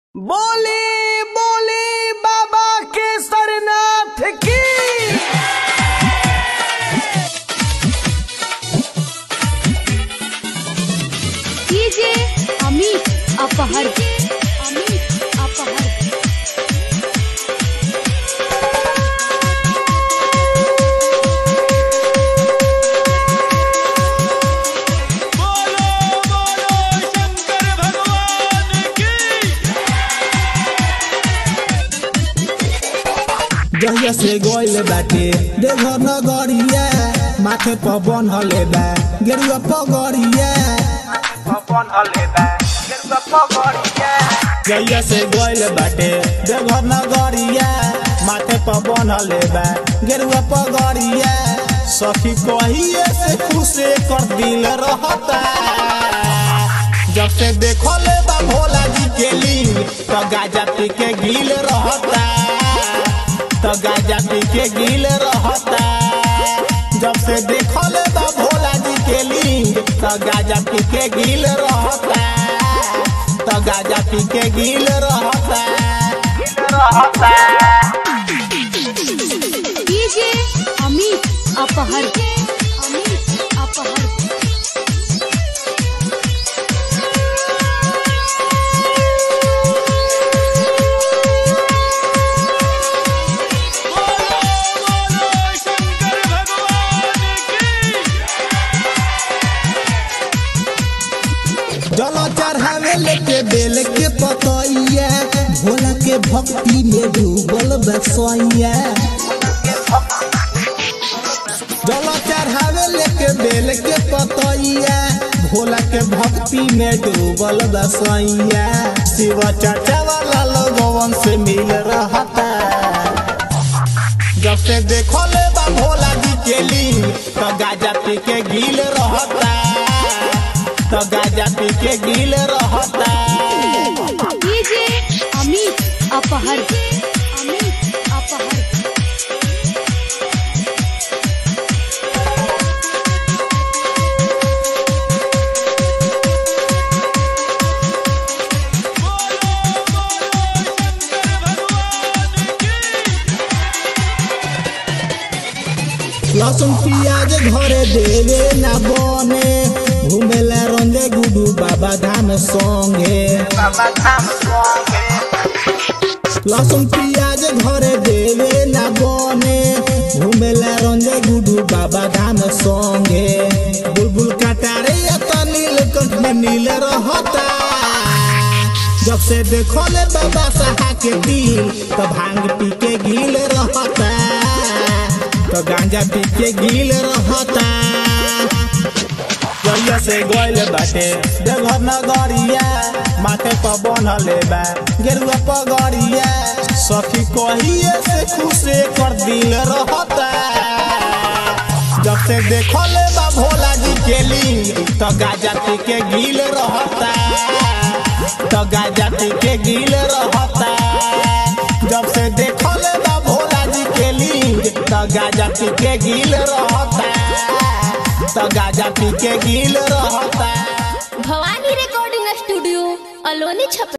बोली बोली बाबा केसरनाथ की डीजे अमित अपहर अमित अपहर बोलो बोलो शंकर भगवान की जहिया से गइल बाटे देवघर नगरिया माथे पर बनले बा गेरुआ पगड़िया जहिया से गइल बाटे देवघर नगरिया माथे पर बनले बा गेरुआ पगड़िया सखी कहिए से खुशे कर दिल रहता जब से देखले बा भोला जी के लिंग तो गाजा पी के गिल रहता तो गाजा पी के गिल रहता जब से देखले बा भोला जी के लिंग तो गाजा पी के गिल रहता तो गाजा पी के गिल रहता डीजे अमित अपहर अमित अपहर बोलो बोलो शंकर भगवान की जल चढ़ावे लेके बेल के पतैया भोला के भक्ति में डूबल बसैया जल चढ़ावे लेके बेल के पतैया भोला के भक्ति में डूबल बसैया शिव चाचा वाला लोगवन से मिल रहता जब से देखले बा भोला जी के लिंग तो गाजा पी के गिल रहता तो गाजा पी के गिल रहता डीजे अमित अपहर अमित अपहर बोलो बोलो शंकर भगवान की लहसुन प्याज घरे देवे ना बने घूमेला रंगे गुडू बाबा धाम संगे लहसुन प्याज घरे देवे ना बने घूमेला रंगे गुडू बाबा धाम संगे बुलबुल कटारे या तो नीलकंठ में नील रहता जब से देखले बाबा साहा के दिल तो भांग पी के गिल रहता तो गांजा पी के गिल रहता जलिया से गइल बाटे देवघर नगरिया माथे पर बनले बा गेरुआ पगड़िया सखी कहिए से खुशे कर दिल रहता जब से देखले बा भोला जी के लिंग तो गाजा पी के गिल रहता तो गाजा पी के गिल रहता जब से देखले बा भोला जी के लिंग तो गाजा पी के गिल रहता तो गाजा पी के गिल रहता भवानी रिकॉर्डिंग स्टूडियो अलोनी छप